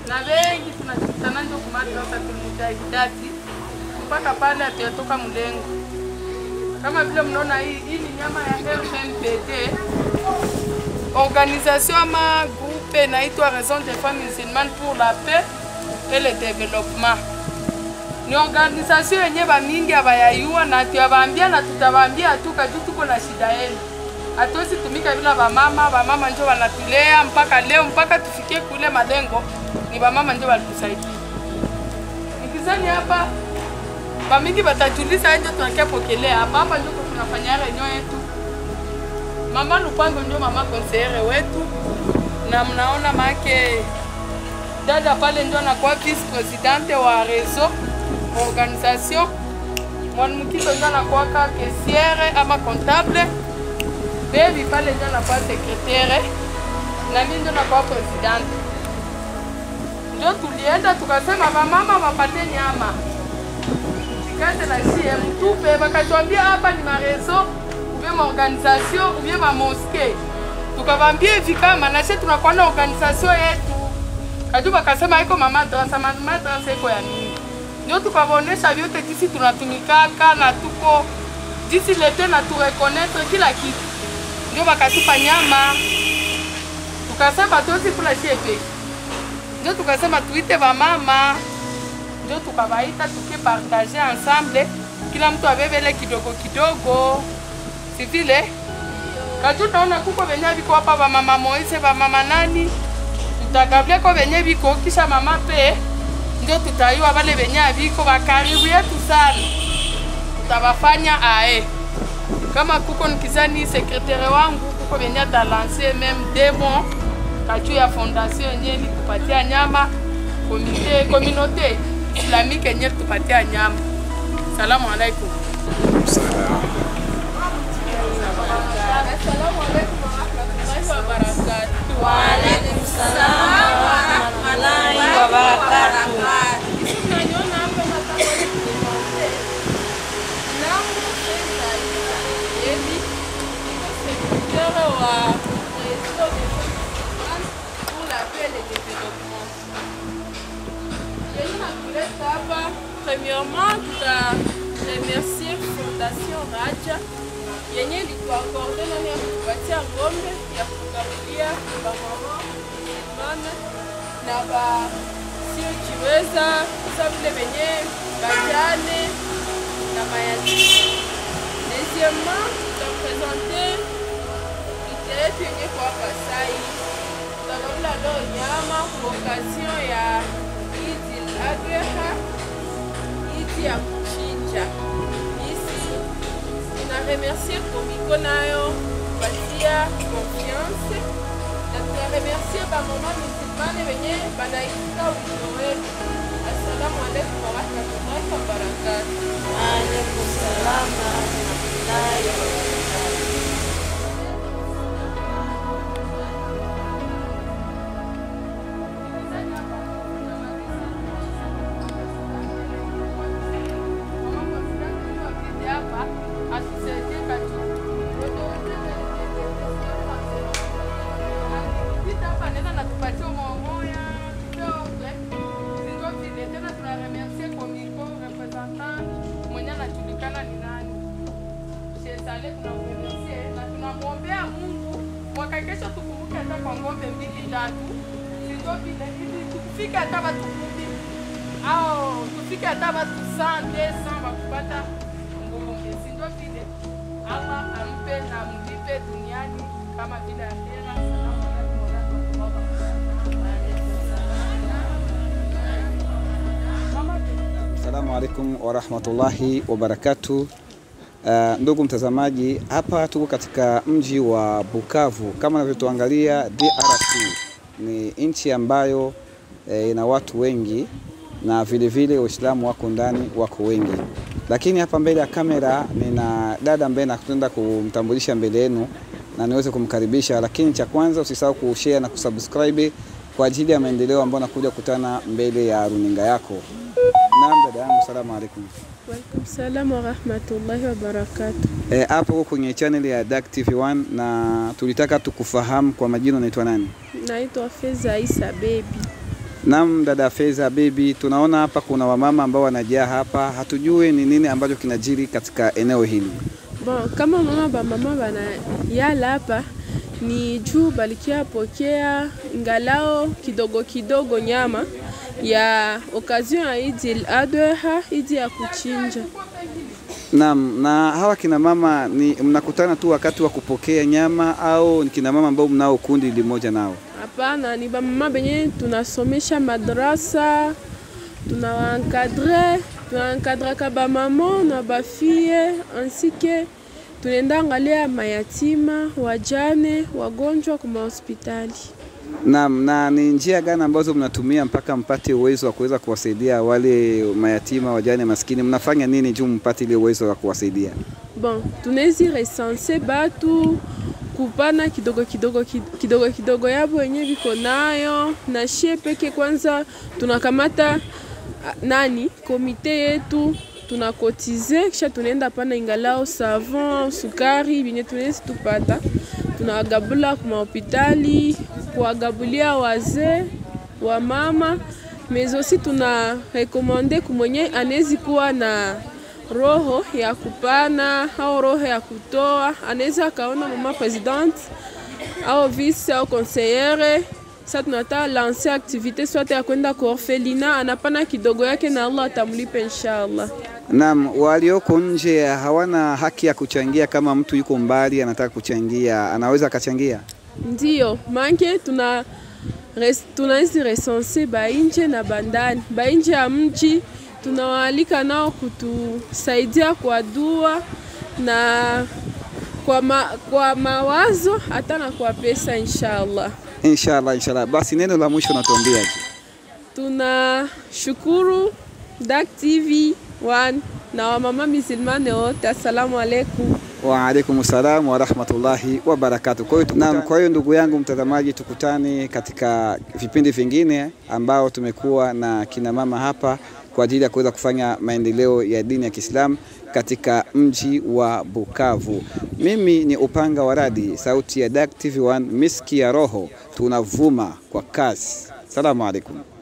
na wengi tunakutana ndio kumadrasa tulmujahidati mpaka pale atuyatoka mlengo. Kama vile mnaona hii, hii ni nyama ya RMPD, organisation ama groupe inaitwa Raison des femmes musulmanes pour la paix et le développement. Ni organisation yenye bamingi abayayua na tuyabaambia na tutabaambia tu kaju tuko na shida yenu. Hatuwezi tumika bila bamama, bamama njo wanatulea mpaka leo mpaka tufikie kule malengo, ni bamama njo walitusaidia. Nikizani hapa bamingi batajuliza njo tunakia pokelea hapa hapa njo tunafanya reunion yetu. Mama Lupango ndio mama konseyere wetu, na mnaona make dada pale ndio anakuwa vice presidente wa réseau organisation. Mwanamkito ndio anakuwa caissiere ama comptable. Baby pale ndio anakuwa secretaire na mimi ndio nakuwa presidente. Ndio tulienda tukasema bamama wapate nyama kate na sie mtupe, bakatuambia hapa ni marezo ubie maorganisation ubie mamoske, tukavambia hivi kama na sie tunakuwa na organisation yetu kaju, bakasema iko mamadrasa, mamadrasa iko ya nini? Ndio tukavaonesha vyote jisi tunatumikaka na tuko jisi lete na turekonetre kila kitu, ndio bakatupa nyama, tukasema tosi kula sie peke, ndio tukasema tuite vamama ndio tukawaita tukipartage ensemble, kila mtu abebele kidogo kidogo, si vile kaju. Naona kuko venye viko hapa ba mama Moise, ba mama nani, tutagablia ko venye viko kisha mama pe ndio tutayua wale venye viko bakaribu yetu sana, tutabafanya ae kama kuko nikizani sekretari wangu kuko venye atalanse meme demo kaju ya fondation yenye litupatia nyama komite communauté islamique yenye tupatia nyama. Salamu alaikum. Assalamu alaikum warahmatullahi wabarakatuh. Wa alaikum salam wa rahmatullahi wa barakatuh. Sisi tunaniona hapa nataka niwaambie. Nangu sasa hivi niko secrétaire wa réseau des femmes pour la paix et le développement. Yenye nakuleta hapa, premièrement tuta remercier Fondation Raja yenye ilituakorde nani ya kutupatia ngombe ya kugabulia bamama musulmane na basiojiweza sa vile venye bajane na mayatima. Deuxièmement, tutapresente ite yetu yenye kwa Kasai, tutagabula leo nyama kwa occasion ya Idi al-Adha, Idi ya kuchinja. Isi tuna remercier Komiko nayo kupatia confiance na tuna remercier bamama musulmane wenye banaitika wito wetu. Assalamu alaikum warahmatullahi wabarakatuh. Alaikum salam wa rahmatullahi wa barakatuh. tunamwombea Mungu mwaka kesho tukumbuke hata kwa ng'ombe mbili tatu, sio vile ili tufike hata watu kumi au tufike hata watu 100 200 wakupata ng'ombe, si ndio vile Allah ampe na mlipe duniani kama vile akhera. Salamu alaykum wa rahmatullahi Assalamu alaikum warahmatullahi wabarakatu. Uh, ndugu mtazamaji, hapa tuko katika mji wa Bukavu. Kama unavyotuangalia, DRC ni nchi ambayo eh, ina watu wengi na vilevile Waislamu wako ndani, wako wengi, lakini hapa mbele ya kamera nina dada ambaye nakwenda kumtambulisha mbele yenu na niweze kumkaribisha, lakini cha kwanza usisahau kushare na kusubscribe kwa ajili ya maendeleo ambayo nakuja kukutana mbele ya runinga yako. Naam, dada yangu, salamu alaikum. Walaikum salam wa rahmatullahi wa barakatuh. Eh, hapo kwenye channel ya Dak TV1 na tulitaka tukufahamu kwa majina unaitwa nani? Naitwa Feza Isa Baby. Naam, dada Feza Bibi, tunaona hapa kuna wamama ambao wanajaa hapa, hatujui ni nini ambacho kinajiri katika eneo hili. Bon, kama mama ba mama bana yala hapa ni juu balikia pokea ngalao kidogo kidogo nyama ya occasion ya Idi el Adha, Idi ya kuchinja. Naam, na hawa kina mama ni mnakutana tu wakati wa kupokea nyama au ni kina mama ambao mnao kundi limoja nao? Hapana, ni bamama benye tunasomesha madrasa, tunawankadre, tunawankadraka bamama na bafie ainsi que tunaenda angalia mayatima, wajane, wagonjwa kwa mahospitali. Naam, na ni njia gani ambazo mnatumia mpaka mpate uwezo wa kuweza kuwasaidia wale mayatima, wajane, maskini? Mnafanya nini juu mpate ile uwezo wa kuwasaidia? Bon, tunawezi resense batu kupana kidogo kidogo kid- kidogo kidogo yabo wenye viko nayo na shie peke. Kwanza tunakamata ah, nani komite yetu tunakotize, kisha tunaenda pana ingalao savon, sukari binye tunawezi tupata, tunawagabula kwa mahopitali, kuwagabulia wazee wa mama mezosi, tuna rekomande kumwenye anezi kuwa na roho ya kupana au roho ya kutoa, anaweza akaona mama presidente au vice au conseillere. Sasa tunataka lancer activite swate ya kwenda kwa orfelina, anapana kidogo yake na Allah atamlipa inshallah. Naam, walioko nje hawana haki ya kuchangia. Kama mtu yuko mbali anataka kuchangia, anaweza akachangia. Ndiyo manke tuna res, tunaizi resense bainje na bandani. Bainje ya mji tunawaalika nao kutusaidia kwa dua na kwa, ma, kwa mawazo hata na kwa pesa inshallah. Inshallah, inshallah. Basi neno la mwisho natuambiaje? Tunashukuru Dak TV 1 na wamama misilmane wote, assalamu alaikum. Wa alaikum salam wa rahmatullahi wa barakatuh. Kwa hiyo naam, kwa hiyo ndugu yangu mtazamaji, tukutane katika vipindi vingine ambao tumekuwa na kina mama hapa kwa ajili ya kuweza kufanya maendeleo ya dini ya Kiislamu katika mji wa Bukavu. Mimi ni Upanga wa Radi, sauti ya Dak TV 1, miski ya roho, tunavuma kwa kasi. Salamu alaikum.